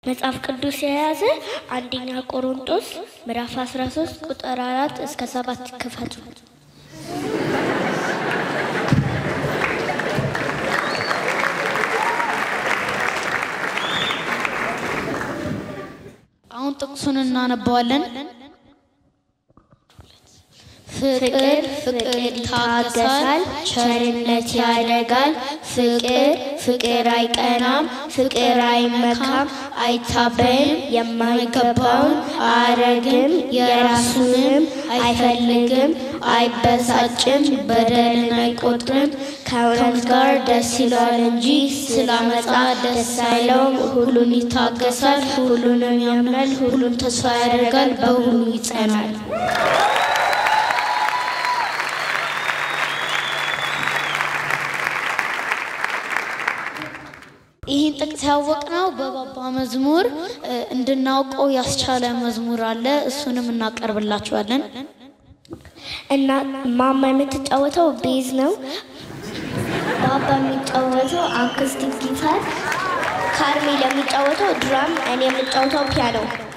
መጽሐፍ ቅዱስ የያዘ አንደኛ ቆሮንጦስ ምዕራፍ 13 ቁጥር 4 እስከ 7 ክፈቱ። አሁን ጥቅሱን እናነባዋለን። ፍቅር ፍቅር ይታገሳል፣ ቸርነት ያደርጋል። ፍቅር ፍቅር አይቀናም፣ ፍቅር አይመካም፣ አይታበይም፣ የማይገባውን አያረግም፣ የራሱንም አይፈልግም፣ አይበሳጭም፣ በደልን አይቆጥርም። ከእውነት ጋር ደስ ይለዋል እንጂ ስለ ዓመፃ ደስ አይለውም። ሁሉን ይታገሳል፣ ሁሉንም ያምናል፣ ሁሉን ተስፋ ያደርጋል፣ በሁሉ ይጸናል። ይህን ጥቅስ ያወቅነው በባባ መዝሙር እ፣ እንድናውቀው ያስቻለ መዝሙር አለ። እሱንም እናቀርብላችኋለን። እና ማማ የምትጫወተው ቤዝ ነው። ባባ የሚጫወተው አክስቲክ ጊታር፣ ካርሜል የሚጫወተው ድራም፣ እኔ የምጫወተው ፒያኖ